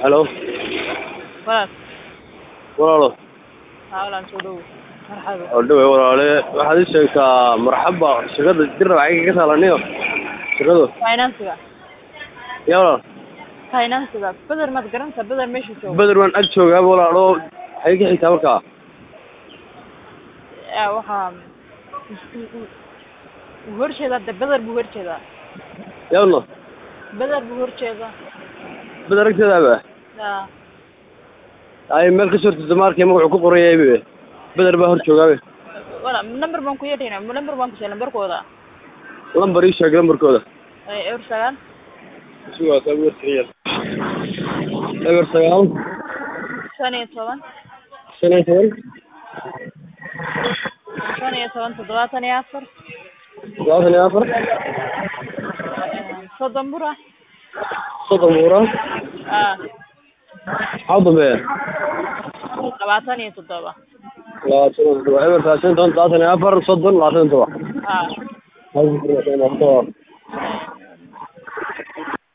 halo walaal walaalo haa walaal soo dhowow marxaba oo dhawe walaale waxaad ii sheegtaa marxaba shirkadda dirra waxay ka taalaniyo shirkadu finansiga ya walaal finansiga beder maad garanaysaa beder meesha joogo beder waan ag joogaaba walaalo waxay ka xigtaa markaa yaa waxaa wuu horjeedaa de beder buu horjeedaa yawno beder buu horjeedaa beder agteedaaba yaa ay meel ka soo hortisa maarkii magacu ku qoran yahay be beder baa hor joogaabe walaal number baan ku yeedhaynaa number baan ku siiyay lambarkooda lambar ii sheeg lambarkooda eber sagaal sugaasa wersiiyal eber sagaal shan iyo toban shan iyo toban shan iyo toban toddobaatan iyo afar labaatan iyo afar soddon bura soddon buura aa maxaa u dambeeya labaatan iyo toddoba labaatan iyo toddoba eber sagaal shan iyo toban labaatan iyo afar soddon labaatan iyo toddoba aa hal